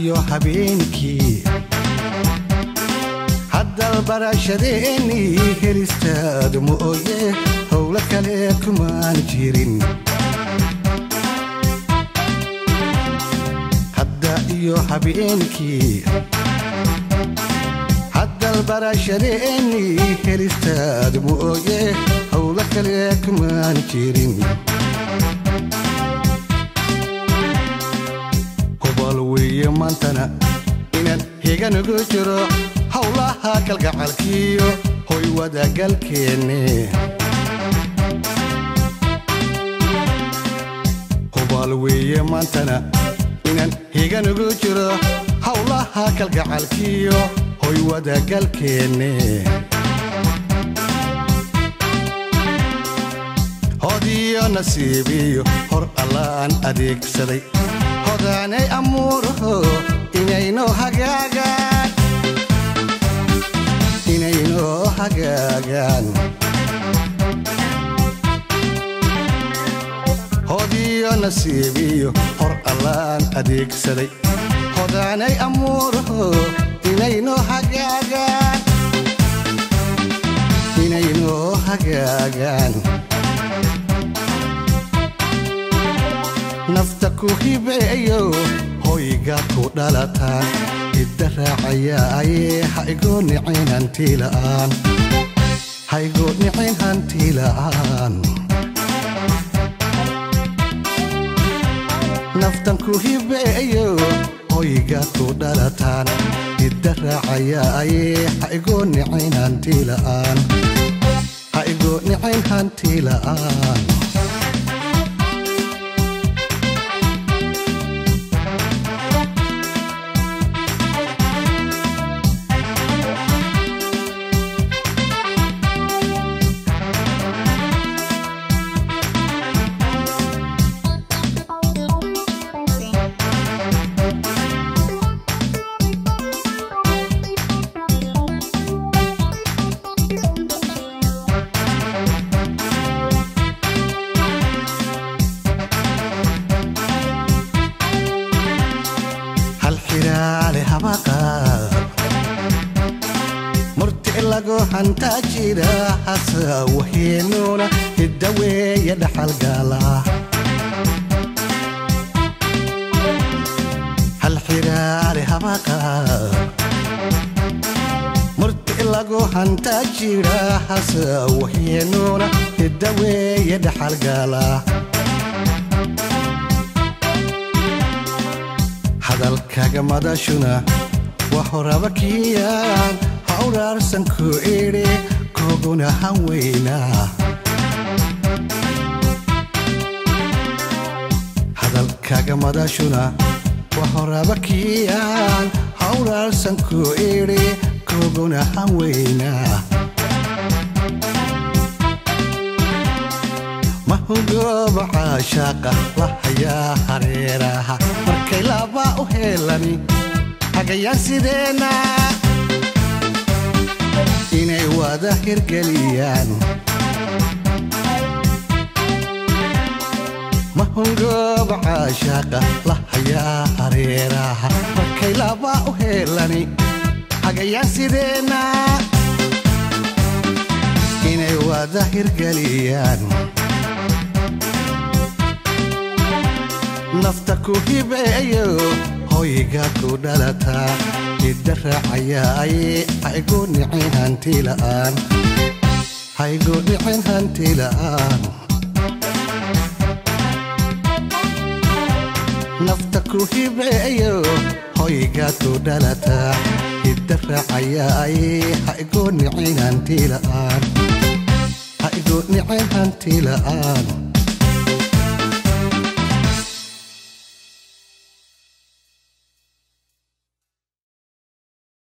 iyo habeenkii haddal barashadeennii helistaadu mooye howlo kale kumaan jirin hadda iyo habeenkii haddal barashadeennii helistaadu mooye howlo kale kumaan jirin hubal weeye maantana inaan higanugu jiro howlaha kalgacalkiyo hoy wadagalkeenne hubal weeye maantana inaan higanugu jiro howlaha kalgacalkiyo hoy wadagalkeenne hodiyo nasiibiyo hor allaan adeegsaday hodaanay amuuraho inaynoo hagaagaan inaynoo hagaagaan hodiyo nasiibiyo hor allaan adeegsaday hodaanay amuuraho inaynoo hagaagaan inaynoo hagaagaan nafta ku hibeeyo hoyga ku dhalataan hidda raacayaaye haigoo nicin hantila'aan haigoo nicin hantila'aan naftan ku hibeeyo hoyga ku dhalataan hidda raacayaaye haigoo nicin hantila'aan haigoo nicin hantila'aan murti lagu hantaa jira hasa waheenuuna hidda weeye dhaxalgaala hal xiraale habaqa murti lagu hantaa jira hasa waheenuuna hidda weeye dhaxalgaala hadalkaga madashuna wa horaba kiyaan hawraarsan ku idhi koguna hanweynaa hadalkaga madashuna wa horaba kiyaan hawraarsan ku idhi koguna hanweynaa mahugooba caashaaqa la hayaa hareeraha markay laba u heelani hagayaan sideenna inay wada hirgeliyaan mahungooba caashaaqa la hayaa hareeraha markay laba u heelani hagayaan sideenna inay wada hirgeliyaan nafta ku hibeeyo hoyga ku dhalataa hidda raacayaaye haigu nicin hantila'aan haigu nicin hantila'aan nafta ku hibeeyo hoyga ku dhalataa hidda raacayaaye haigu nicin hantila'aan haigu nicin hantila'aan